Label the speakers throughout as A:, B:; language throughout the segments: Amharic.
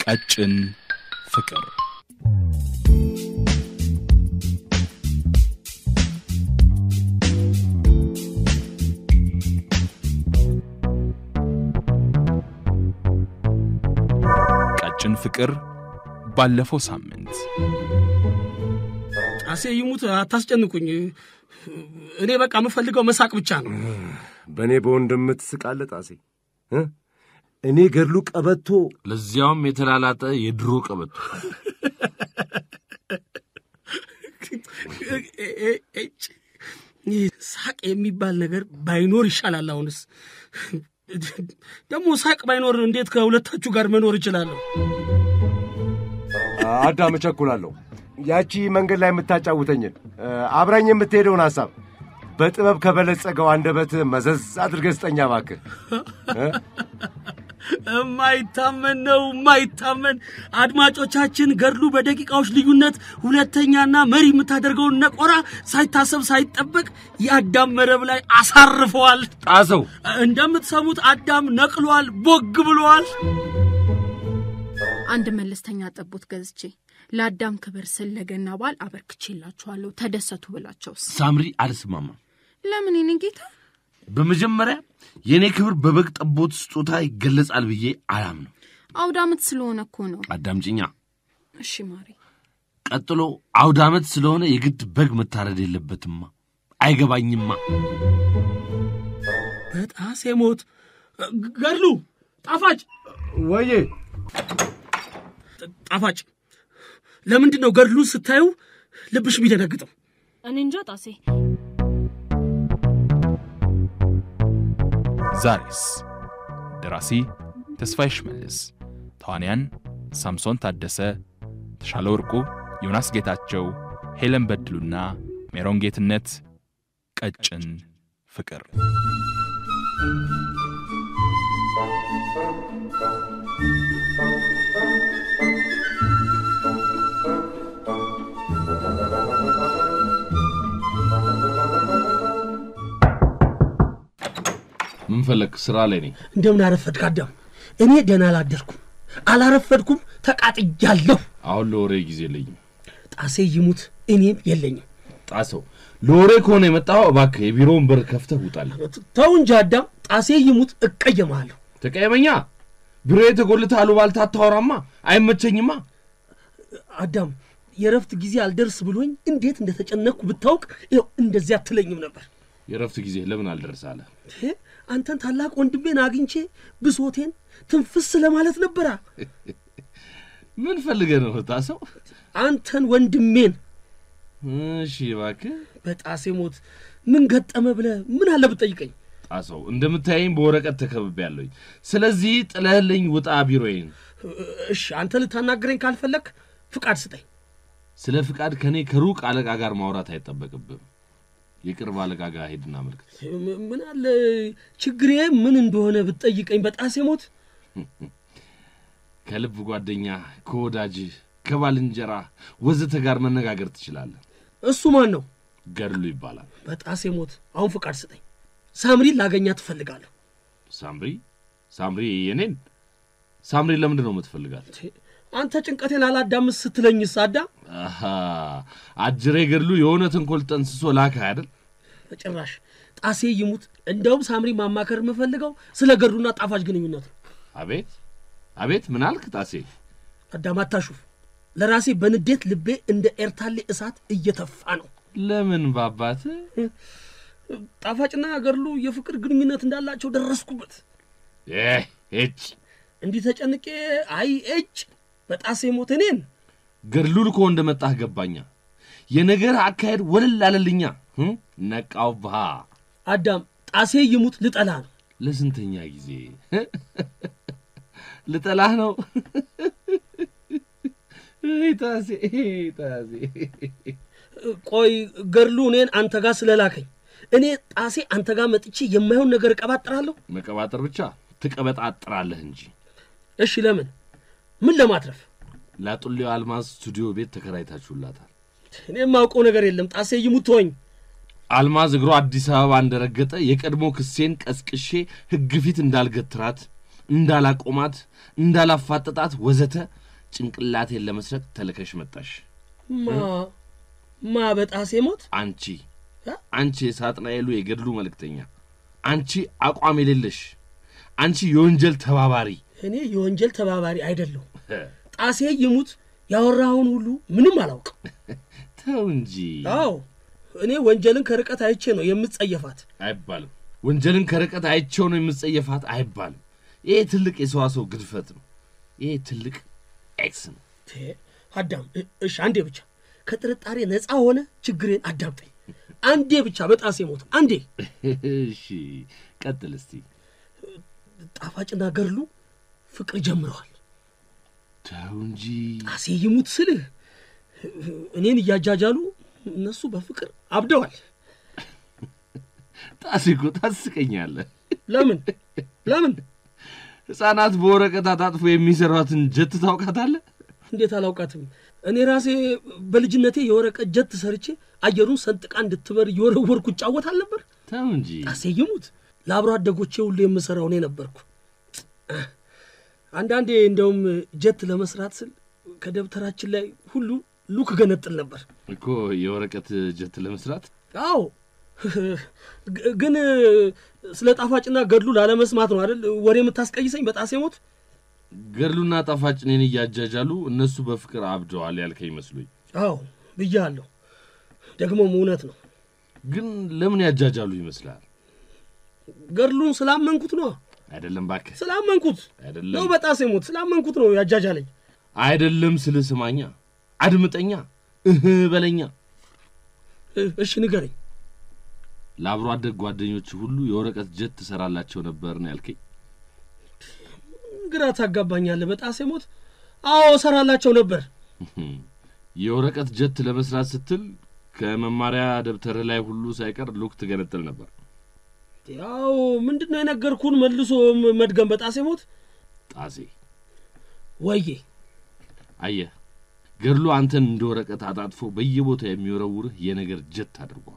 A: ቀጭን ፍቅር ቀጭን ፍቅር ባለፈው ሳምንት
B: ጣሴ ይሙት አታስጨንቁኝ። እኔ በቃ የምፈልገው መሳቅ ብቻ ነው።
C: በእኔ በወንድም ትስቃለህ ጣሴ እ? እኔ ገድሉ ቀበቶ
D: ለዚያውም የተላላጠ የድሮ ቀበቶ
B: እጭ ይህ ሳቅ የሚባል ነገር ባይኖር ይሻላል። አሁንስ ደግሞ ሳቅ ባይኖር እንዴት ከሁለታችሁ ጋር መኖር እችላለሁ?
C: አዳም እቸኩላለሁ። ያቺ መንገድ ላይ የምታጫውተኝን እ፣ አብራኝ የምትሄደውን ሐሳብ በጥበብ ከበለጸገው አንደበት መዘዝ አድርገህ ስጠኛ እባክህ እ?
B: የማይታመን ነው የማይታመን። አድማጮቻችን ገድሉ በደቂቃዎች ልዩነት ሁለተኛና መሪ የምታደርገውን ነቆራ ሳይታሰብ ሳይጠበቅ የአዳም መረብ ላይ አሳርፈዋል።
D: ጣሰው
B: እንደምትሰሙት አዳም ነቅሏል፣ ቦግ ብሏል።
E: አንድ መለስተኛ ጠቦት ገዝቼ ለአዳም ክብር ስል ለገና በዓል አበርክቼላችኋለሁ ተደሰቱ ብላቸውስ
D: ሳምሪ አልስማማም።
E: ለምን የኔ ጌታ
D: በመጀመሪያ የእኔ ክብር በበግ ጠቦት ስጦታ ይገለጻል ብዬ አላምነው።
E: አውደ ዓመት ስለሆነ እኮ ነው
D: አዳምጪኛ።
E: እሺ ማሪ
D: ቀጥሎ አውደ ዓመት ስለሆነ የግድ በግ መታረድ የለበትማ። አይገባኝማ።
B: በጣሴ ሞት ገድሉ ጣፋጭ
C: ወዬ
B: ጣፋጭ ለምንድን ነው ገድሉን ስታዩ ልብሽ የሚደነግጠው?
F: እኔ እንጃ ጣሴ
A: ዛሬስ ደራሲ ተስፋዬ ሽመልስ፣ ተዋንያን ሳምሶን ታደሰ፣ ተሻለ ወርቁ፣ ዮናስ ጌታቸው፣ ሄለን በድሉና ሜሮን ጌትነት። ቀጭን ፍቅር
D: ምን ፈለግ? ስራ ላይ ነኝ።
B: እንደምን አረፈድክ አዳም? እኔ ደህና አላደርኩም፣ አላረፈድኩም፣ ተቃጥጃለሁ።
D: አሁን ለወሬ ጊዜ የለኝም።
B: ጣሴ ይሙት እኔም የለኝም።
D: ጣሰው ለወሬ ከሆነ የመጣኸው እባክህ የቢሮውን በር ከፍተህ ውጣልኝ።
B: ተው እንጂ አዳም፣ ጣሴ ይሙት እቀየማለሁ።
D: ተቀየመኛ። ቢሮ የተጎልተህ አሉባልታ አታወራማ፣ አይመቸኝማ።
B: አዳም የረፍት ጊዜ አልደርስ ብሎኝ እንዴት እንደተጨነቅኩ ብታውቅ ይኸው እንደዚያ አትለኝም ነበር።
D: የረፍት ጊዜ ለምን አልደረሳለ?
B: ይሄ አንተን ታላቅ ወንድሜን አግኝቼ ብሶቴን ትንፍስ ለማለት ነበራ።
D: ምን ፈልገህ ነው ጣሰው?
B: አንተን ወንድሜን
D: እሺ እባክህ
B: በጣሴ ሞት ምን ገጠመ ብለህ ምን አለ ብትጠይቀኝ።
D: ጣሰው፣ እንደምታየኝ በወረቀት ተከብቤያለሁኝ። ስለዚህ ጥለህልኝ ውጣ ቢሮዬን።
B: እሺ አንተ ልታናግረኝ ካልፈለግ ፍቃድ ስጠኝ።
D: ስለ ፍቃድ ከእኔ ከሩቅ አለቃ ጋር ማውራት አይጠበቅብም። የቅርብ አለቃ ጋር ሄድና አመልክት።
B: ም- ምን አለ ችግሬ ምን እንደሆነ ብትጠይቀኝ። በጣሴ ሞት
D: ከልብ ጓደኛ፣ ከወዳጅህ፣ ከባልንጀራ ወዘተ ጋር መነጋገር ትችላለህ።
B: እሱ ማን ነው?
D: ገድሉ ይባላል።
B: በጣሴ ሞት አሁን ፍቃድ ስጠኝ። ሳምሪን ላገኛት ትፈልጋለሁ።
D: ሳምሪ ሳምሪ የኔን ሳምሪ ለምንድን ነው የምትፈልጋት?
B: አንተ ጭንቀቴን አላዳምስ ስትለኝስ አዳም
D: አሃ አጅሬ ገድሉ የሆነ ተንኮል ጠንስሶ ላከ አይደል?
B: በጭራሽ ጣሴ ይሙት። እንደውም ሳምሪ ማማከር የምፈልገው ስለ ገድሉና ጣፋጭ ግንኙነት ነው።
D: አቤት አቤት፣ ምን አልክ ጣሴ?
B: አዳም አታሹፍ። ለራሴ በንዴት ልቤ እንደ ኤርታሌ እሳት እየተፋ ነው።
D: ለምን ባባት
B: ጣፋጭና ገድሉ የፍቅር ግንኙነት እንዳላቸው ደረስኩበት።
D: እጭ
B: እንዲህ ተጨንቄ አይ እጭ በጣሴ ሞት እኔን
D: ገድሉ ልኮ እንደመጣህ ገባኛ። የነገር አካሄድ ወለል አለልኛ። እ? ነቃው ብሃ
B: አዳም ጣሴ ይሙት ልጠላ ነው።
D: ለስንተኛ ጊዜ ልጠላህ ነው? እይ ጣሴ እይ ጣሴ
B: ቆይ ገድሉ እኔን አንተ ጋር ስለላከኝ እኔ ጣሴ አንተ ጋር መጥቼ የማይሆን ነገር እቀባጥራለሁ?
D: መቀባጠር ብቻ ትቀበጣጥራለህ እንጂ።
B: እሺ ለምን? ምን ለማትረፍ?
D: ላጡሌው አልማዝ ስቱዲዮ ቤት ተከራይታችሁላታል።
B: እኔ የማውቀው ነገር የለም። ጣሴ ይሙት ተወኝ።
D: አልማዝ እግሮ አዲስ አበባ እንደረገጠ የቀድሞ ክሴን ቀስቅሼ ሕግ ፊት እንዳልገትራት እንዳላቆማት፣ እንዳላፋጠጣት ወዘተ ጭንቅላቴን ለመስረቅ ተልከሽ መጣሽ።
B: ማ ማ በጣሴ ሞት
D: አንቺ አንቺ የሳጥናኤሉ የገድሉ መልእክተኛ፣ አንቺ አቋም የሌለሽ፣ አንቺ የወንጀል ተባባሪ።
B: እኔ የወንጀል ተባባሪ አይደለሁም። ጣሴ ይሙት ያወራኸውን ሁሉ ምንም አላውቅም።
D: ተው እንጂ
B: አዎ እኔ ወንጀልን ከርቀት አይቼ ነው የምጸየፋት።
D: አይባልም። ወንጀልን ከርቀት አይቼው ነው የምጸየፋት አይባልም። ይሄ ትልቅ የሰዋሰው ግድፈት ነው። ይሄ ትልቅ ኤክስ ነው።
B: ቴ፣ አዳም እ- እሺ፣ አንዴ ብቻ ከጥርጣሬ ነፃ ሆነ ችግሬን አዳምጠኝ። አንዴ ብቻ በጣሴ ሞት አንዴ።
D: እሺ ቀጥል እስቲ።
B: ጣፋጭና ገድሉ ፍቅር ጀምረዋል።
D: ተው እንጂ
B: ጣሴ ይሙት ስልህ እኔን እያጃጃሉ እነሱ በፍቅር አብደዋል።
D: ጣሴ እኮ ታስቀኛለህ።
B: ለምን ለምን?
D: ሕፃናት በወረቀት አጣጥፎ የሚሰሯትን ጀት ታውቃታለህ?
B: እንዴት አላውቃትም? እኔ ራሴ በልጅነቴ የወረቀት ጀት ሰርቼ አየሩን ሰንጥቃ እንድትበር እየወረወርኩ እጫወት አልነበር?
D: ተው እንጂ
B: ጣሴ ይሙት ለአብሮ አደጎቼ ሁሉ የምሠራው እኔ ነበርኩ። አንዳንዴ እንደውም ጀት ለመስራት ስል ከደብተራችን ላይ ሁሉ ሉክ ገነጥል ነበር።
D: እኮ የወረቀት ጀት ለመስራት
B: አዎ ግ- ግን ስለ ጣፋጭና ገድሉ ላለመስማት ነው አይደል ወሬ የምታስቀይሰኝ በጣሴ ሞት?
D: ገድሉና ጣፋጭ እኔን እያጃጃሉ እነሱ በፍቅር አብደዋል ያልከኝ መስሎኝ።
B: አዎ ብያለሁ። ደግሞም እውነት ነው።
D: ግን ለምን ያጃጃሉ ይመስላል?
B: ገድሉን ስላመንኩት ነው
D: አይደለም እባክህ፣
B: ስላመንኩት ነው።
D: አይደለም
B: በጣሴ ሞት ስላመንኩት ነው ያጃጃለኝ።
D: አይደለም ስልህ ስማኛ፣ አድምጠኛ፣ እህ በለኛ።
B: እ- እሺ ንገረኝ።
D: ለአብሮ አደግ ጓደኞች ሁሉ የወረቀት ጀት ትሰራላቸው ነበር ነው ያልከኝ።
B: ግራ ታጋባኛለህ። በጣሴ ሞት አዎ እሰራላቸው ነበር።
D: የወረቀት ጀት ለመስራት ስትል ከመማሪያ ደብተር ላይ ሁሉ ሳይቀር ሉክ ትገነጥል ነበር።
B: ያው ምንድን ነው የነገርኩህን መልሶ ም- መድገም። በጣሴ ሞት
D: ጣሴ
B: ወዬ
D: አየህ፣ ገድሉ አንተን እንደ ወረቀት አጣጥፎ በየቦታው የሚወረውርህ የነገር ጀት አድርገዋል።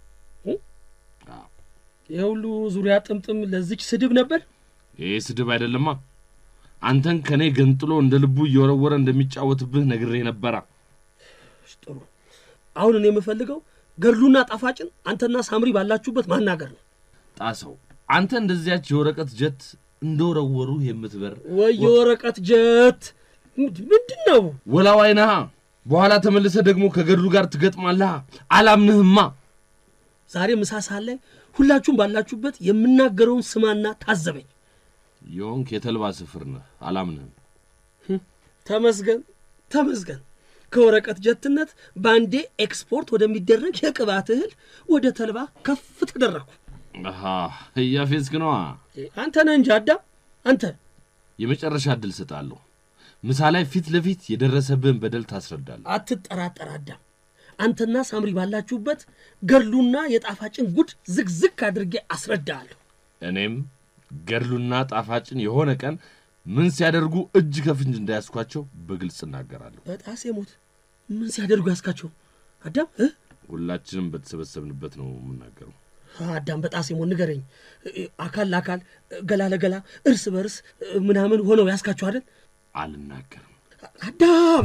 B: የሁሉ ዙሪያ ጥምጥም ለዚች ስድብ ነበር።
D: ይህ ስድብ አይደለማ። አንተን ከእኔ ገንጥሎ እንደ ልቡ እየወረወረ እንደሚጫወትብህ ነግሬ ነበራ።
B: እሺ፣ ጥሩ። አሁን እኔ የምፈልገው ገድሉና ጣፋጭን አንተና ሳምሪ ባላችሁበት ማናገር ነው።
D: ጣሰው፣ አንተ እንደዚያች የወረቀት ጀት እንደወረወሩ የምትበር
B: ወይ የወረቀት ጀት ምንድ- ምንድን ነው?
D: ወላዋይ ነሃ። በኋላ ተመልሰ ደግሞ ከገድሉ ጋር ትገጥማለህ። አላምንህማ።
B: ዛሬ ምሳ ሰዓት ላይ ሁላችሁም ባላችሁበት የምናገረውን ስማና ታዘበኝ።
D: የሆንክ የተልባ ስፍር ነህ። አላምንህም።
B: ተመስገን ተመስገን። ከወረቀት ጀትነት በአንዴ ኤክስፖርት ወደሚደረግ የቅባት እህል ወደ ተልባ ከፍ ተደረግኩ።
D: አሃ እያፌዝክ ነዋ።
B: አንተ ነህ እንጂ አዳም፣ አንተ
D: የመጨረሻ እድል ስጣለሁ። ምሳ ላይ ፊት ለፊት የደረሰብህን በደል ታስረዳለህ።
B: አትጠራጠር አዳም። አንተና ሳምሪ ባላችሁበት ገድሉና የጣፋጭን ጉድ ዝግዝግ አድርጌ አስረዳሃለሁ።
D: እኔም ገድሉና ጣፋጭን የሆነ ቀን ምን ሲያደርጉ እጅ ከፍንጅ እንዳያስኳቸው በግልጽ እናገራለሁ።
B: በጣሴ ሞት ምን ሲያደርጉ ያስካቸው አዳም እ?
D: ሁላችንም በተሰበሰብንበት ነው የምናገረው።
B: አዳም በጣሴ ሞት ንገረኝ። እ- አካል ለአካል ገላ ለገላ እርስ በርስ እ፣ ምናምን ሆነው ያስካቸው አይደል?
D: አልናገርም።
B: አዳም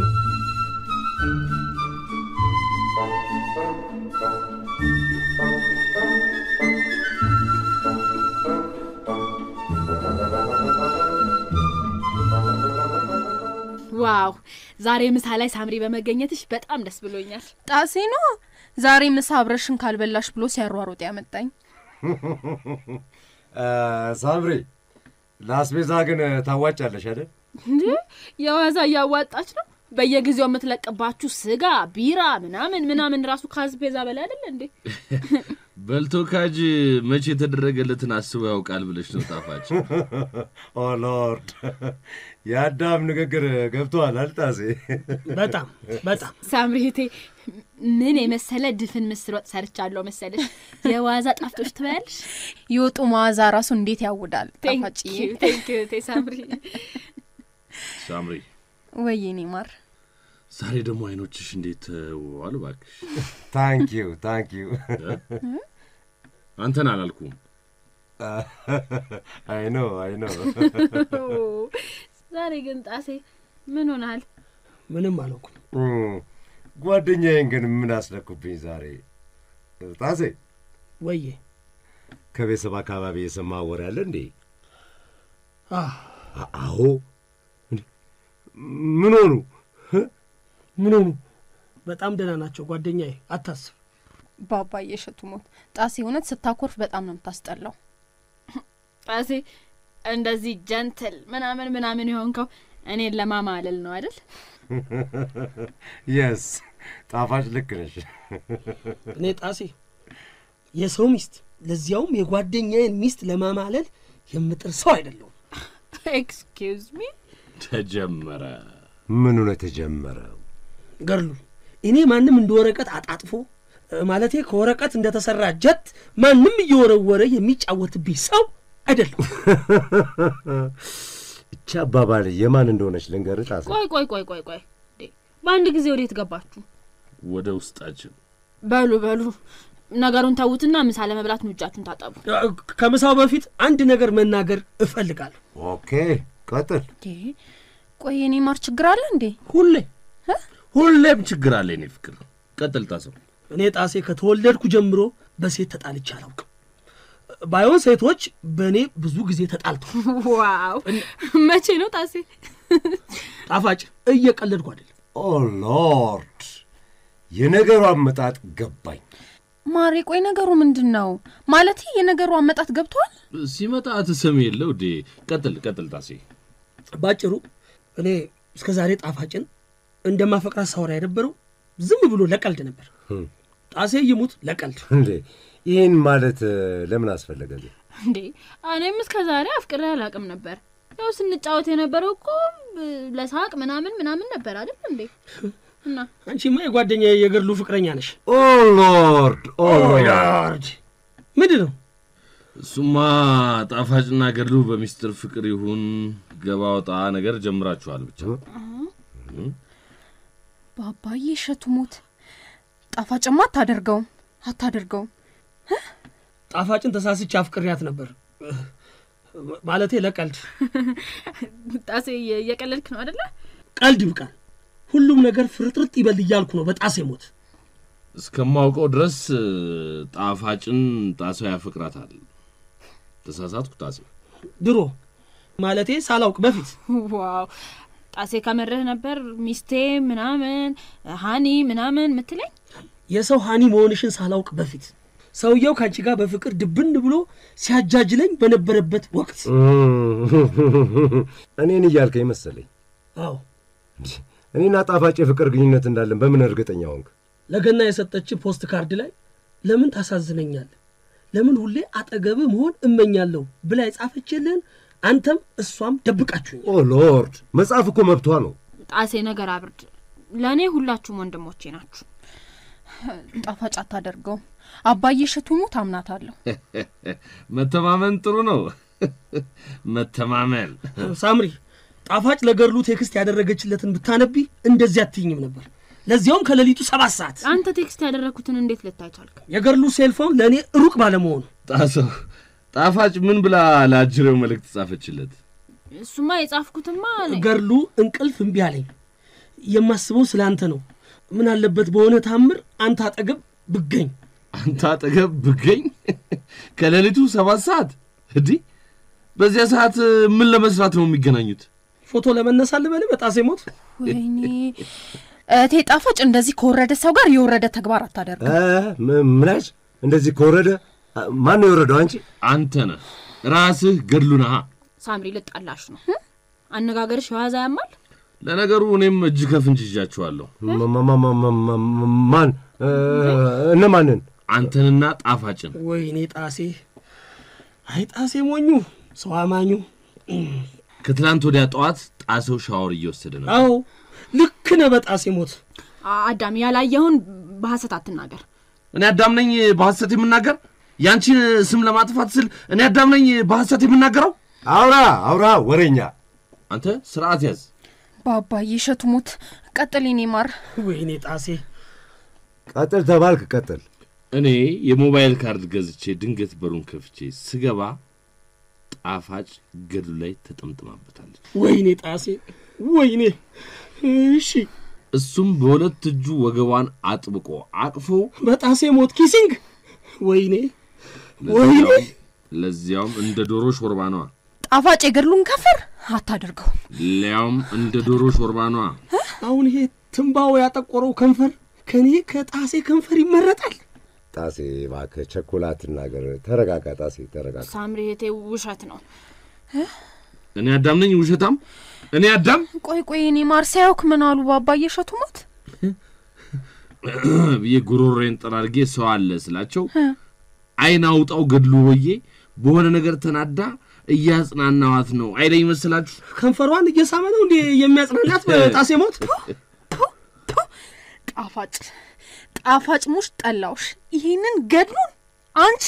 E: ዋው ዛሬ ምሳ ላይ ሳምሪ በመገኘትሽ በጣም ደስ ብሎኛል።
F: ጣሴ ነው ዛሬ ምሳ አብረሽን ካልበላሽ ብሎ ሲያሯሮጥ ያመጣኝ።
C: ሳምሪ ለአስቤዛ ግን ታዋጫለሽ አይደል?
E: እንዴ የዋዛ እያዋጣች ነው። በየጊዜው የምትለቅባችሁ ስጋ፣ ቢራ ምናምን ምናምን ራሱ ከአስቤዛ በላይ አይደለ እንዴ?
D: በልቶ ካጅ መቼ የተደረገለትን አስቦ ያውቃል ብለሽ ነው ጣፋጭ።
C: ኦ ሎርድ የአዳም ንግግር ገብቶሃል አልጣሴ?
B: በጣም በጣም
E: ሳምሪቴ ምን የመሰለ ድፍን ምስር ወጥ ሰርቻለሁ መሰለሽ። የዋዛ ጣፍጦች ትበያለሽ።
F: የወጡ መዓዛ ራሱ እንዴት ያውዳል ጣፋጭዬ።
E: ቴንኪዩ ሳምሪ።
D: ሳምሪ
F: ወይ የኔ ማር
D: ዛሬ ደግሞ አይኖችሽ እንዴት ተውዋል እባክሽ።
C: ታንኪዩ ታንኪዩ።
D: አንተን አላልኩም
C: አይ ነው አይ ነው
E: ዛሬ ግን ጣሴ ምን ሆናል?
B: ምንም አላውኩም።
C: ጓደኛዬን ግን ምን አስነኩብኝ ዛሬ? ጣሴ
B: ወዬ
C: ከቤተሰብ አካባቢ የሰማ ወሬ አለ እንዴ?
B: አህ፣
C: አ- አዎ። እንዴ፣ ምን ሆኑ? ምን ሆኑ?
B: በጣም ደህና ናቸው ጓደኛዬ፣ አታስብ።
F: በአባዬ እሸቱ ሞት ጣሴ እውነት ስታኮርፍ በጣም ነው የምታስጠላው።
E: ጣሴ እንደዚህ ጀንትል ምናምን ምናምን የሆንከው እኔን ለማማለል ነው አይደል?
C: የስ ጣፋጭ ልክ ነሽ።
B: እኔ ጣሴ የሰው ሚስት ለዚያውም የጓደኛዬን ሚስት ለማማለል የምጥር ሰው አይደለሁም።
E: ኤክስኪውዝ ሚ
D: ተጀመረ።
C: ምኑ ነው የተጀመረው?
B: ገርሉ እኔ ማንም እንደ ወረቀት አጣጥፎ እ፣ ማለቴ ከወረቀት እንደተሰራ ጀት ማንም እየወረወረ የሚጫወትብኝ ሰው አይደለሁም።
C: እቺ አባባል የማን እንደሆነች ልንገርህ ጣሴ።
E: ቆይ ቆይ ቆይ ቆይ ቆይ እንዴ፣ በአንድ ጊዜ ወዴት ገባችሁ?
D: ወደ ውስጣችን
E: በሉ በሉ ነገሩን ተዉትና ምሳ ለመብላት ነው እጃችሁን ታጠቡ።
B: እ፣ ከምሳው በፊት አንድ ነገር መናገር እፈልጋለሁ።
C: ኦኬ ቀጥል።
F: እንዴ ቆይ የኔ ማር ችግር አለ እንዴ?
D: ሁሌ ሁሌም ችግር አለ የኔ ፍቅር። ቀጥል ጣሰው።
B: እኔ ጣሴ ከተወለድኩ ጀምሮ በሴት ተጣልቼ አላውቅም። ባይሆን ሴቶች በእኔ ብዙ ጊዜ ተጣልተው
E: ዋው መቼ ነው ጣሴ?
B: ጣፋጭ እየቀለድኩ አይደለም።
C: ኦ ሎርድ፣ የነገሩ አመጣጥ ገባኝ።
F: ማሬ ቆይ ነገሩ ምንድን ነው? ማለት የነገሩ አመጣት ገብቷል?
D: ሲመጣ ትሰሚ የለው ዴ። ቀጥል ቀጥል ጣሴ።
B: ባጭሩ እኔ እስከ ዛሬ ጣፋጭን እንደማፈቅራት ሳወራ የነበረው ዝም ብሎ ለቀልድ ነበር። ጣሴ ይሙት ለቀልድ።
C: እንዴ ይህን ማለት እ፣ ለምን አስፈለገ?
E: እንዴ እኔም እስከ ዛሬ አፍቅሬ አላውቅም ነበር። ያው ስንጫወት የነበረው እኮ እ፣ ለሳቅ ምናምን ምናምን ነበር አይደል እንዴ? እና
B: አንቺማ የጓደኛ የገድሉ ፍቅረኛ ነሽ።
C: ኦ ሎርድ ኦ ሎርድ
B: ሎርድ ምንድን ነው?
D: እሱማ ጣፋጭና ገድሉ በሚስጥር ፍቅር ይሁን ገባ ወጣ ነገር ጀምራችኋል ብቻ።
F: በአባዬ እሸቱ ሞት ጣፋጭማ አታደርገውም አታደርገውም።
B: ጣፋጭን ተሳስቼ አፍቅሬያት ነበር ማለቴ ለቀልድ።
E: ጣሴ እየ- እየቀለድክ ነው አይደለ?
B: ቀልድ ይብቃል። ሁሉም ነገር ፍርጥርጥ ይበል እያልኩ ነው በጣሴ ሞት።
D: እስከማውቀው ድረስ እ፣ ጣፋጭን ጣሰው ያፈቅራታል። ተሳሳትኩ ጣሴ?
B: ድሮ ማለቴ ሳላውቅ በፊት
E: ዋው ጣሴ ከመርህ ነበር ሚስቴ ምናምን ሀኒ ምናምን ምትለኝ
B: የሰው ሀኒ መሆንሽን ሳላውቅ በፊት ሰውየው ከአንቺ ጋር በፍቅር ድብን ብሎ ሲያጃጅለኝ በነበረበት ወቅት
C: እኔን እያልከኝ መሰለኝ።
B: አዎ
C: እኔና ጣፋጭ የፍቅር ግንኙነት እንዳለን በምን እርግጠኛ ሆንክ?
B: ለገና የሰጠች ፖስት ካርድ ላይ ለምን ታሳዝነኛለህ፣ ለምን ሁሌ አጠገብህ መሆን እመኛለሁ ብላ የጻፈችልህን አንተም እሷም ደብቃችሁኝ።
C: ኦ ሎርድ መጽሐፍ እኮ መብቷ ነው።
E: ጣሴ ነገር አብርድ ለእኔ ሁላችሁም ወንድሞቼ ናችሁ
F: ጣፋጭ አታደርገውም። አባዬ እሸቱ ሞት አምናታለሁ።
D: መተማመን ጥሩ ነው። መተማመን
B: ሳምሪ ጣፋጭ ለገድሉ ቴክስት ያደረገችለትን ብታነቢ እንደዚህ አትይኝም ነበር። ለዚያውም ከሌሊቱ ሰባት ሰዓት
E: አንተ ቴክስት ያደረግኩትን እንዴት ልታይ ቻልክ
B: የገድሉ ሴልፎን ለእኔ ሩቅ ባለመሆኑ
D: ጣሰው ጣፋጭ ምን ብላ ለአጅሬው መልእክት ጻፈችለት?
E: እሱማ የጻፍኩትማ እኔ
B: ገድሉ እንቅልፍ እምቢ አለኝ። የማስበው ስለ አንተ ነው። ምን አለበት በሆነ ታምር አንተ አጠገብ ብገኝ።
D: አንተ አጠገብ ብገኝ ከሌሊቱ ሰባት ሰዓት እንዲህ በዚያ ሰዓት ምን ለመስራት ነው የሚገናኙት?
B: ፎቶ ለመነሳት ልበልህ በጣሴ ሞት
F: ወይኔ እቴ ጣፋጭ እንደዚህ ከወረደ ሰው ጋር የወረደ ተግባር አታደርግም።
C: እ፣ ም- ምናች እንደዚህ ከወረደ አ፣ ማን ነው የወረደው? አንቺ
D: አንተ ነህ ራስህ ገድሉ ነሃ።
E: ሳምሪ ልጣላሽ ነው አነጋገርሽ የዋዛ ያማል
D: ለነገሩ እኔም እጅ ከፍንጅ ይዣችኋለሁ።
C: ማ- ማ- ማ- ማ- ማ- ማ- ማን እ፣ እነማንን?
D: አንተንና ጣፋጭን
B: ወይኔ ጣሴ፣ አይ ጣሴ ሞኙ ሰው አማኙ።
D: ከትላንት ወዲያ ጠዋት ጣሰው ሻወር እየወሰደ ነው።
B: አዎ ልክ ነህ በጣሴ ሞት።
E: አዳም ያላየውን በሐሰት አትናገር
D: እኔ አዳም ነኝ በሐሰት የምናገር? ያንቺን ስም ለማጥፋት ስል እኔ አዳም ነኝ በሐሰት የምናገረው?
C: አውራ አውራ ወሬኛ
D: አንተ ስርዓት ያዝ።
F: በአባዬ እሸቱ ሞት ቀጥል የኔ ማር።
B: ወይኔ ጣሴ
C: ቀጥል ተባልክ ቀጥል።
D: እኔ የሞባይል ካርድ ገዝቼ ድንገት በሩን ከፍቼ ስገባ ጣፋጭ ገድሉ ላይ ተጠምጥማበታለች።
B: ወይኔ ጣሴ ወይኔ። እሺ
D: እሱም በሁለት እጁ ወገቧን አጥብቆ አቅፎ
B: በጣሴ ሞት ኪሲንግ። ወይኔ ወይኔ።
D: ለዚያውም ለዚያውም እንደ ዶሮ ሾርባ ነዋ።
F: ጣፋጭ የገድሉን ከንፈር አታደርገው።
D: ሊያውም እንደ ዶሮ ሾርባ ነዋ።
B: አሁን ይሄ ትንባው ያጠቆረው ከንፈር ከኔ ከጣሴ ከንፈር ይመረጣል?
C: ጣሴ እባክህ ቸኮላ አትናገር። ተረጋጋ ጣሴ ተረጋጋ።
E: ሳምሪ እህቴ ውሸት ነው።
D: እኔ አዳም ነኝ ውሸታም? እኔ አዳም
F: ቆይ ቆይ፣ እኔ ማርሲያውክ ምን አሉ ባባዬ እሸቱ ሞት?
D: ብዬ ጉሮሬን ጠራርጌ ሰው አለ ስላቸው አይን አውጣው ገድሉ ሆዬ በሆነ ነገር ተናዳ እያጽናናዋት ነው አይለኝ መስላችሁ?
B: ከንፈሯን እየሳመ ነው እንዴ የሚያጽናናት በጣሴ ሞት?
F: ጣፋጭ ጣፋጭ ሙሽ ጠላውሽ። ይሄንን ገድሉን አንቺ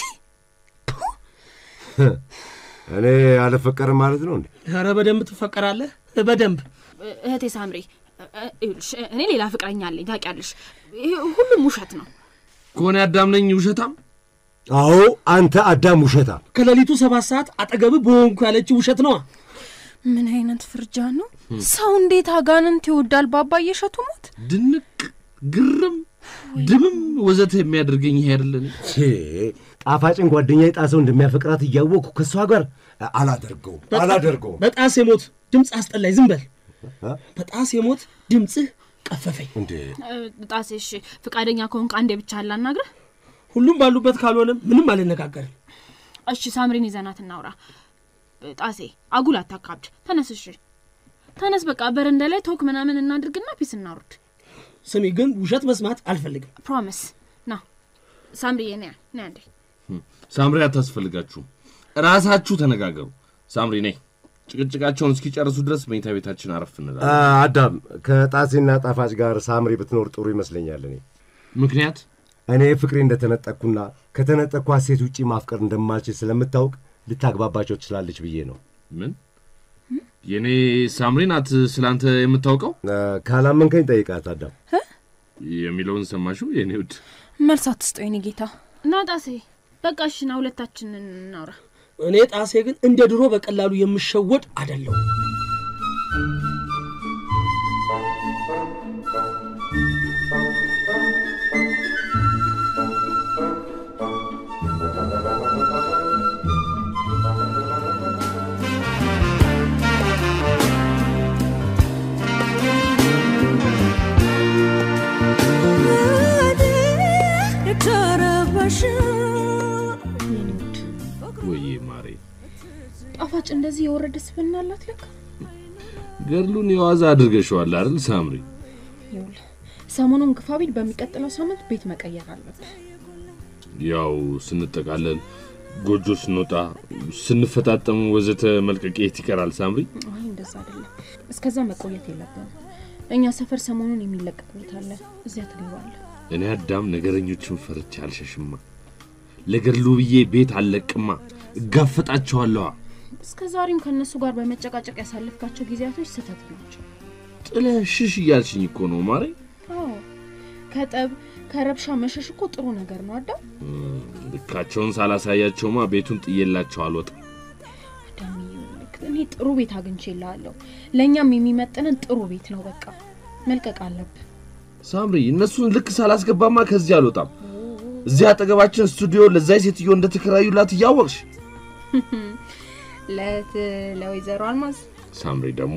C: እኔ አልፈቀርም ማለት ነው እንዴ?
B: ኧረ በደንብ ትፈቀራለህ፣ በደንብ
E: እህቴ ሳምሪ እ- እ- ይኸውልሽ፣ እኔ ሌላ ፍቅረኛ አለኝ ታውቂያለሽ። ይሄ ሁሉም ውሸት ነው።
D: ከሆነ አዳም ነኝ ውሸታም?
C: አዎ አንተ አዳም ውሸታ።
B: ከሌሊቱ ሰባት ሰዓት አጠገብህ በሆንኩ ያለች ውሸት ነዋ።
F: ምን አይነት ፍርጃ ነው? ሰው እንዴት አጋንንት ይወዳል ባባዬ እሸቱ ሞት?
D: ድንቅ ግርም ድምም ወዘተ የሚያደርገኝ ይሄ አይደለን?
C: ቼ ጣፋጭን ጓደኛ ጣሰው እንደሚያፈቅራት እያወቅኩ ከእሷ ጋር አላደርገውም አላደርገውም።
B: በጣሴ ሞት ድምፅ አስጠላኝ። ዝም በል። በጣሴ ሞት ድምፅህ ቀፈፈኝ።
C: እንዴ
E: እ፣ ጣሴ እሺ፣ ፈቃደኛ ከሆንክ አንዴ ብቻ ላናግረህ።
B: ሁሉም ባሉበት ካልሆነ ምንም አልነጋገርም።
E: እሺ፣ ሳምሪን ይዘናት እናውራ። ጣሴ አጉል አታካብድ። ተነስ፣ እሺ ተነስ። በቃ በረንዳ ላይ ቶክ ምናምን እናድርግና ፒስ እናውርድ።
B: ስሚ ግን ውሸት መስማት አልፈልግም።
E: ፕሮሚስ ና ሳምሪዬ፣ ና ና እንዴ
D: ሳምሪ አታስፈልጋችሁም። ራሳችሁ ተነጋገሩ። ሳምሪ ነይ። ጭቅጭቃቸውን እስኪጨርሱ ድረስ መኝታ ቤታችን አረፍ እንላለን።
C: አ- አዳም ከጣሴና ጣፋጭ ጋር ሳምሪ ብትኖር ጥሩ ይመስለኛል። እኔ
D: ምክንያት
C: እኔ ፍቅሬ እንደተነጠቅኩና ከተነጠቅኳት ሴት ውጪ ማፍቀር እንደማልችል ስለምታውቅ ልታግባባቸው ትችላለች ብዬ ነው።
D: ምን የእኔ ሳምሪ ናት ስላንተ የምታውቀው
C: አ፣ ካላመንከኝ ጠይቃት አዳም።
D: የሚለውን ሰማሽው? የኔ ውድ
F: መልስ አትስጠው የኔ ጌታ።
E: ና ጣሴ፣ በቃ እሺ ና ሁለታችንን እናውራ።
B: እኔ ጣሴ ግን እንደ ድሮ በቀላሉ የምሸወድ አይደለሁም።
D: ወዬ ማሬ
E: ጣፋጭ እንደዚህ የወረደ ስብዕና አላት ለካ።
D: ገድሉን የዋዛ አድርገሸዋል አይደል ሳምሪ?
E: ይኸውልህ ሰሞኑን ግፋ ቢል በሚቀጥለው ሳምንት ቤት መቀየር አለብህ።
D: ያው ስንጠቃለል ጎጆ ስንወጣ ስንፈጣጠም ወዘተ መልቀቅ የት ይቀራል ሳምሪ?
E: አይ እንደዛ አይደለም። እስከዛ መቆየት የለብንም። እኛ ሰፈር ሰሞኑን የሚለቀቅ ቤት አለ፣ እዚያ ትገባለህ።
D: እኔ አዳም ነገረኞችን ፈርቼ አልሸሽማ። ለገድሉ ብዬ ቤት አልለቅማ፣ እጋፈጣቸዋለዋ።
E: እስከ ዛሬም ከእነሱ ጋር በመጨቃጨቅ ያሳለፍካቸው ጊዜያቶች ስህተት ናቸው።
D: ጥለህ ሽሽ እያልሽኝ እኮ ነው ማሬ።
E: አዎ ከጠብ ከረብሻ መሸሽ እኮ ጥሩ ነገር ነው አዳም።
D: ልካቸውን ሳላሳያቸውማ ቤቱን ጥዬላቸው አልወጣም።
E: አዳም ይኸውልህ፣ እኔ ጥሩ ቤት አግኝቼልሃለሁ። ለእኛም የሚመጥንን ጥሩ ቤት ነው። በቃ መልቀቅ አለብህ።
D: ሳምሪ እነሱን ልክ ሳላስገባማ ከዚህ አልወጣም። እዚህ አጠገባችን ስቱዲዮ ለዛይ ሴትዮ እንደተከራዩላት እያወቅሽ
F: ለት ለወይዘሮ አልማዝ
D: ሳምሪ ደግሞ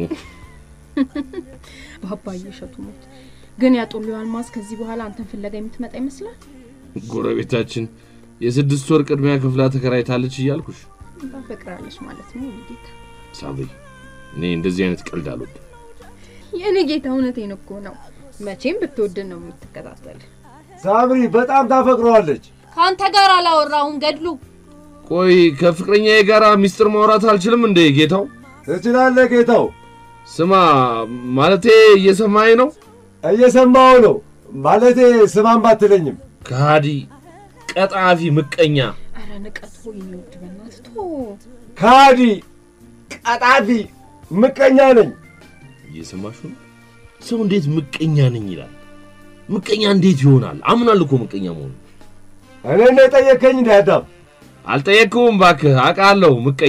E: በአባዬ እሸቱ ሞት ግን ያጡሉ አልማዝ ከዚህ በኋላ አንተን ፍለጋ የምትመጣ ይመስላል።
D: ጎረቤታችን የስድስት ወር ቅድሚያ ክፍላ ተከራይታለች እያልኩሽ
E: ታፈቅራለች ማለት ነው የኔ ጌታ።
D: ሳምሪ እኔ እንደዚህ አይነት ቀልድ አልወድም።
E: የኔ ጌታ እውነቴን እኮ ነው። መቼም ብትወድን ነው የምትከታተል።
C: ሳምሪ በጣም ታፈቅረዋለች።
F: ከአንተ ጋር አላወራሁም ገድሉ።
D: ቆይ ከፍቅረኛዬ ጋር ሚስጥር ማውራት አልችልም እንዴ ጌታው?
C: ትችላለህ ጌታው።
D: ስማ ማለቴ እየሰማኸኝ ነው?
C: እየሰማው ነው ማለቴ ስማን ባትለኝም
D: ከሃዲ፣ ቀጣፊ፣ ምቀኛ
E: አረ ንቀት ሆ የሚወድ በእናትህ ቶ
C: ካዲ፣ ቀጣፊ፣ ምቀኛ ነኝ።
D: እየሰማሹ ነው? ሰው እንዴት ምቀኛ ነኝ ይላል? ምቀኛ እንዴት ይሆናል? አምናል እኮ ምቀኛ መሆኑ።
C: እኔ ነው የጠየከኝ እንደ አዳም።
D: አልጠየቅኩም እባክህ፣ አውቃለሁ ምቀኛ።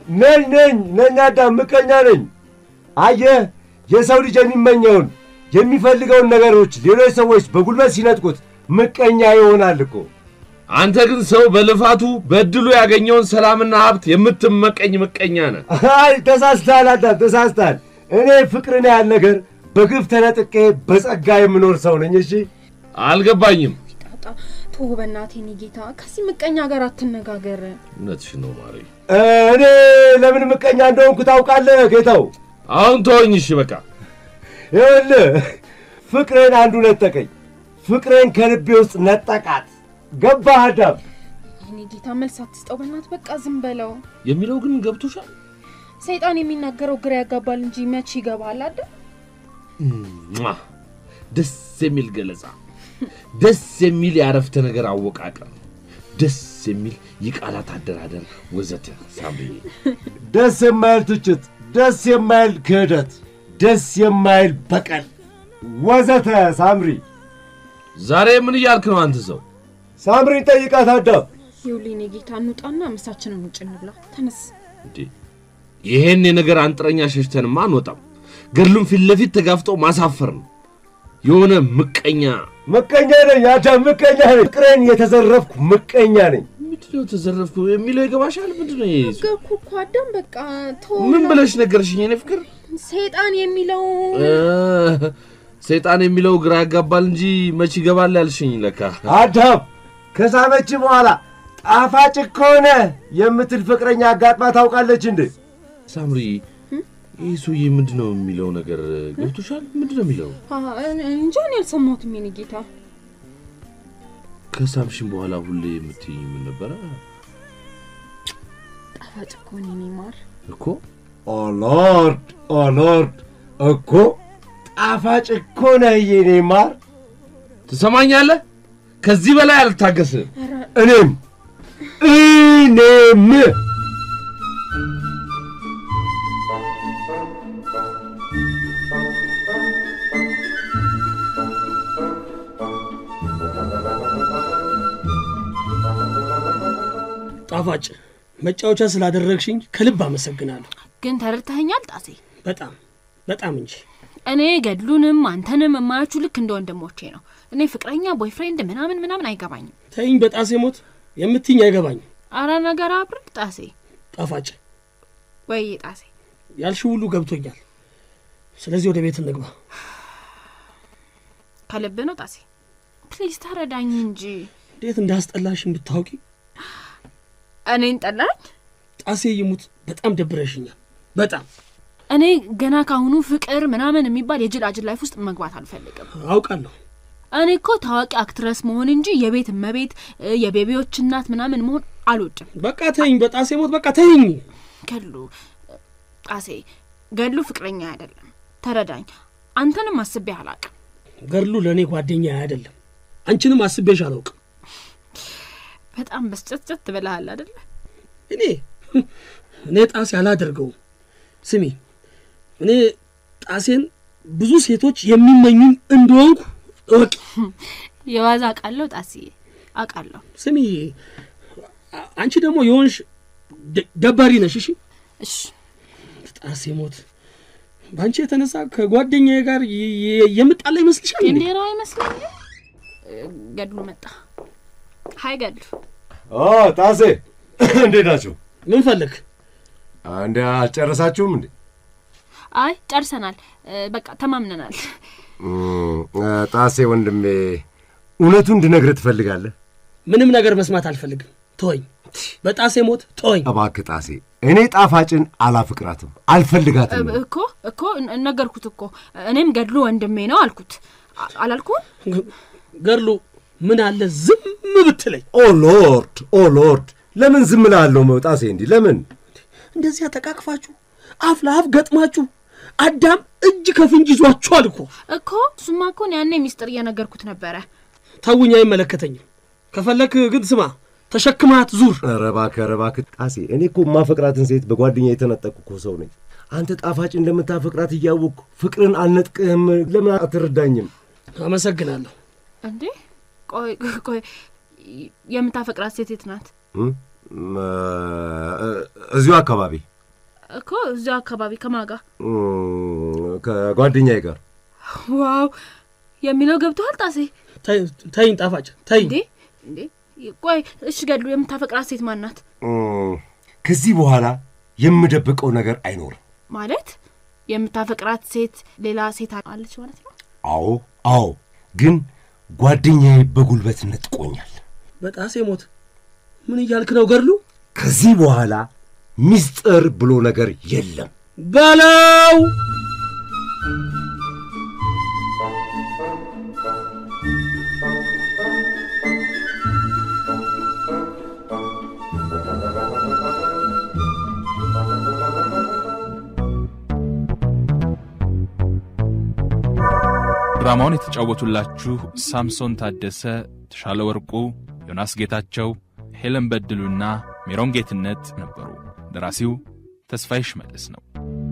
C: ነኝ ነኝ ነኝ አዳም ምቀኛ ነኝ። አየህ የሰው ልጅ የሚመኘውን የሚፈልገውን ነገሮች ሌሎች ሰዎች በጉልበት ሲነጥቁት ምቀኛ ይሆናል እኮ።
D: አንተ ግን ሰው በልፋቱ በእድሉ ያገኘውን ሰላምና ሀብት የምትመቀኝ ምቀኛ ነህ።
C: አይ ተሳስተሃል አዳም ተሳስተሃል። እኔ ፍቅርን ያህል ነገር በግፍ ተነጥቄ በጸጋ የምኖር ሰው ነኝ። እሺ
D: አልገባኝም።
F: ጣጣ ቶ በእናቴ እኔ ጌታ ከዚህ ምቀኛ ጋር አትነጋገር።
D: እውነትሽ ነው ማሪ።
C: እኔ ለምን ምቀኛ እንደሆንኩ ታውቃለህ ጌታው?
D: አሁን ተወኝ እሺ በቃ።
C: ይኸውልህ ፍቅሬን አንዱ ነጠቀኝ። ፍቅሬን ከልቤ ውስጥ ነጠቃት። ገባህ አዳም?
F: እኔ ጌታ መልስ አትስጠው በእናት በቃ ዝም በለው።
D: የሚለው ግን ገብቶሻል?
F: ሰይጣን የሚናገረው ግራ ያጋባል እንጂ መቼ ይገባል አይደል?
D: ሟ! ደስ የሚል ገለጻ፣ ደስ የሚል የአረፍተ ነገር አወቃቀር፣ ደስ የሚል የቃላት አደራደር ወዘተ። ሳምሪዬ
C: ደስ የማይል ትችት፣ ደስ የማይል ክህደት፣ ደስ የማይል በቀል ወዘተ። ሳምሪ
D: ዛሬ ምን እያልክ ነው አንተ ሰው?
C: ሳምሪን ጠይቃት አዳም።
F: ይኸውልህ እኔ ጌታ እንውጣና ምሳችንን ውጭ እንብላ። ተነስ።
D: እንዴ ይሄን የነገር አንጥረኛ ሸሽተንማ አንወጣም። ገድሉን ፊት ለፊት ተጋፍጦ ማሳፈር ነው። የሆነ ምቀኛ
C: ምቀኛ ነኝ አዳም፣ ምቀኛ ነኝ። ፍቅሬን የተዘረፍኩ ምቀኛ ነኝ።
D: ምንድነው ተዘረፍኩ የሚለው ይገባሻል? ምንድነው ይሄ?
F: ነገርኩ እኮ አዳም በቃ ተው።
D: ምን ብለሽ ነገርሽኝ? የኔ ፍቅር
F: ሰይጣን የሚለው
D: እ፣ ሰይጣን የሚለው ግራ ያጋባል እንጂ መች ይገባል ያልሽኝ ለካ።
C: አዳም ከሳመች በኋላ ጣፋጭ ከሆነ የምትል ፍቅረኛ አጋጥማ ታውቃለች እንዴ?
D: ሳምሪ ይህ ሰውዬ ምንድን ነው የሚለው ነገር ገብቶሻል? ምንድን ነው የሚለው?
F: አ፣ እንጃ እኔ አልሰማሁትም የኔ ጌታ።
D: ከሳምሽን በኋላ ሁሌ የምትይኝ ምን ነበረ
F: ጣፋጭ እኮ ነው የኔ ማር።
D: እኮ?
C: ኦ ሎርድ ኦ ሎርድ እኮ ጣፋጭ እኮ ነህ የኔ ማር።
D: ትሰማኛለህ? ከዚህ በላይ አልታገስም።
C: እኔም እኔም
B: ጣፋጭ መጫወቻ ስላደረግሽኝ ከልብ አመሰግናለሁ።
E: ግን ተረድተኸኛል ጣሴ?
B: በጣም በጣም እንጂ
E: እኔ ገድሉንም አንተንም የማያችሁ ልክ እንደ ወንድሞቼ ነው። እኔ ፍቅረኛ ቦይፍሬንድ ምናምን ምናምን አይገባኝም።
B: ተይኝ በጣሴ ሞት የምትይኝ አይገባኝም።
E: አረ ነገር አብርድ ጣሴ።
B: ጣፋጭ
E: ወይ ጣሴ
B: ያልሽ ሁሉ ገብቶኛል። ስለዚህ ወደ ቤት እንግባ።
E: ከልብ ነው ጣሴ? ፕሊዝ ተረዳኝ እንጂ።
B: እንዴት እንዳስጠላሽ ብታውቂ።
E: እኔን ጠላኝ?
B: ጣሴ ይሙት በጣም ደብረሽኛል። በጣም
E: እኔ ገና ካሁኑ ፍቅር ምናምን የሚባል የጅላጅል ላይፍ ውስጥ መግባት አልፈልግም።
B: አውቃለሁ።
E: እኔ እኮ ታዋቂ አክትረስ መሆን እንጂ የቤት እመቤት እ፣ የቤቢዎች እናት ምናምን መሆን አልወድም።
B: በቃ ተይኝ በጣሴ ሞት በቃ ተይኝ።
E: ገድሉ ጣሴ ገድሉ ፍቅረኛ አይደለም። ተረዳኝ። አንተንም አስቤ አላቅም።
B: ገድሉ ለእኔ ጓደኛ አይደለም። አንቺንም አስቤሽ አላውቅም።
E: በጣም በስጨትጨት ብለሃል አደለ?
B: እኔ እኔ ጣሴ አላደርገውም። ስሚ እኔ ጣሴን ብዙ ሴቶች የሚመኙኝ እንደሆንኩ እወቂ።
E: የዋዛ አውቃለሁ ጣሴ አውቃለሁ።
B: ስሚ አ- አንቺ ደግሞ የሆንሽ ደ- ደባሪ ነሽ። እሺ
E: እሺ
B: ጣሴ ሞት በአንቺ የተነሳ ከጓደኛዬ ጋር የ- የ- የምጣላ ይመስልሻል? እንዴ?
E: እንዴ ነው አይመስለኝም። እ፣ ገድሉ መጣ። ሀይ ገድሉ።
C: ኦ ጣሴ እንዴት ናቸው?
B: ምን ፈለግ?
C: እንደ አልጨረሳችሁም እንዴ?
E: አይ ጨርሰናል። እ፣ በቃ ተማምነናል።
C: እም፣ ጣሴ ወንድሜ እውነቱ እንድነግርህ ትፈልጋለህ?
B: ምንም ነገር መስማት አልፈልግም። ተወኝ። በጣሴ ሞት ተወኝ።
C: እባክህ ጣሴ፣ እኔ ጣፋጭን አላፍቅራትም፣ አልፈልጋትም።
E: እ፣ እኮ እኮ ነ- ነገርኩት እኮ እኔም ገድሉ ወንድሜ ነው አልኩት። አ- አላልኩም?
B: ገ- ገድሉ ምን አለ ዝም ብትለኝ።
C: ኦ ሎርድ ኦ ሎርድ፣ ለምን ዝም እላለሁ? ጣሴ እንዲህ ለምን?
B: እንደዚያ ተቃቅፋችሁ አፍ ለአፍ ገጥማችሁ አዳም እጅ ከፍንጅ ይዟችኋል እኮ።
E: እኮ እሱማ እኮ እኔ ያኔ ሚስጥር እየነገርኩት ነበረ።
B: ተውኝ፣ አይመለከተኝም። ከፈለክ ግን ስማ፣ ተሸክማት ዙር።
C: ኧረ እባክህ ኧረ እባክህ ጣሴ፣ እኔ እኮ የማፈቅራትን ሴት በጓደኛ የተነጠቅኩ እኮ ሰው ነኝ። አንተ ጣፋጭ እንደምታፈቅራት እያወቅሁ ፍቅርን አልነጥቅህም። ለምን አትረዳኝም?
B: አመሰግናለሁ።
E: እንዴ ቆይ ቆይ የምታፈቅራት ሴት የት ናት?
C: እም፣ እ፣ እዚሁ አካባቢ
E: እኮ እዚያው አካባቢ ከማጋ
C: እም፣ ከጓደኛዬ ጋር
E: ዋው የሚለው ገብቶሃል ጣሴ?
B: ተይኝ ጣፋጭ ተይኝ።
E: እንዴ እንዴ ቆይ እሺ ገድሉ የምታፈቅራት ሴት ማናት
C: እም፣ ከዚህ በኋላ የምደብቀው ነገር አይኖርም።
E: ማለት የምታፈቅራት ሴት ሌላ ሴት አለች ማለት ነው
C: አዎ አዎ፣ ግን ጓደኛዬ በጉልበት ነጥቆኛል።
B: በጣሴ ሞት ምን እያልክ ነው ገድሉ?
C: ከዚህ በኋላ ሚስጥር ብሎ ነገር የለም።
B: በለው
A: ድራማውን የተጫወቱላችሁ ሳምሶን ታደሰ፣ ተሻለ ወርቁ፣ ዮናስ ጌታቸው፣ ሄለን በድሉና ሜሮን ጌትነት ነበሩ። ደራሲው ተስፋዬ ሽመልስ ነው።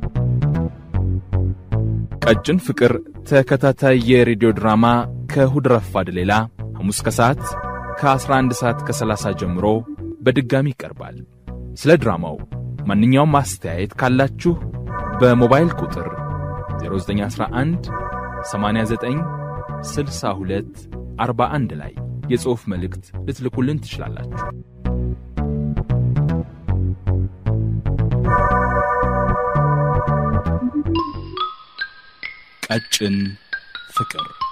A: ቀጭን ፍቅር ተከታታይ የሬዲዮ ድራማ ከእሁድ ረፋድ ሌላ ሐሙስ ከሰዓት ከ11 ሰዓት ከ30 ጀምሮ በድጋሚ ይቀርባል። ስለ ድራማው ማንኛውም አስተያየት ካላችሁ በሞባይል ቁጥር 0911 89 62 41 ላይ የጽሑፍ መልእክት ልትልኩልን ትችላላችሁ። ቀጭን ፍቅር